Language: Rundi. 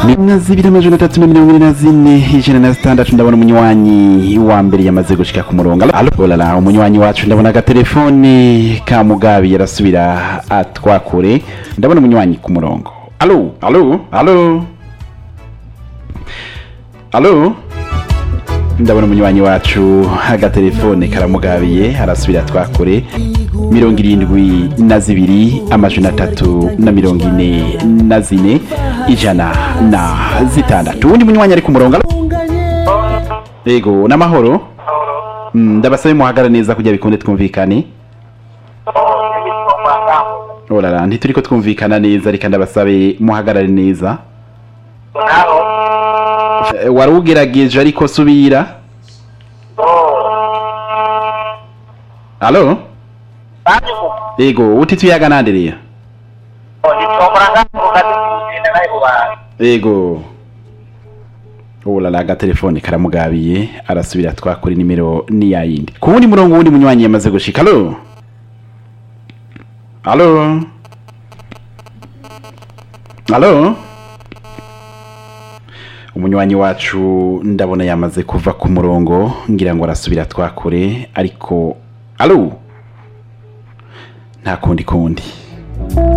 na zibiri amajana atatu na mirongo ine na zine ijana na zitandatu ndabona umunywanyi wa mbere yamaze gushika ku murongo alo olala umunywanyi wacu ndabona agatelefoni ka mugabi yarasubira atwakure ndabona umunywanyi ku murongo alo alo alo alo ndabona umunywanyi wacu agatelefone karamugabiye arasubira twakure mirongo irindwi na zibiri amajana atatu na mirongo ine na zine ijana na zitandatu uwundi munywanyi ari ku murongo alo? yego n'amahoro Mm, ndabasabe muhagara neza kugira bikunde twumvikane orara ntituri ko twumvikana neza reka ndabasabe muhagarare neza Eh, wari ugerageje ariko subira alo yego uti tuyaga nandereya yego ulala agatelefone karamugabiye arasubira twakora nimero ni yayindi ku wundi murongo wundi munywanyi yamaze gushika alo alo alo umunywanyi wacu ndabona yamaze kuva ku murongo ngira ngo arasubira twakure ariko alo nta kundi kundi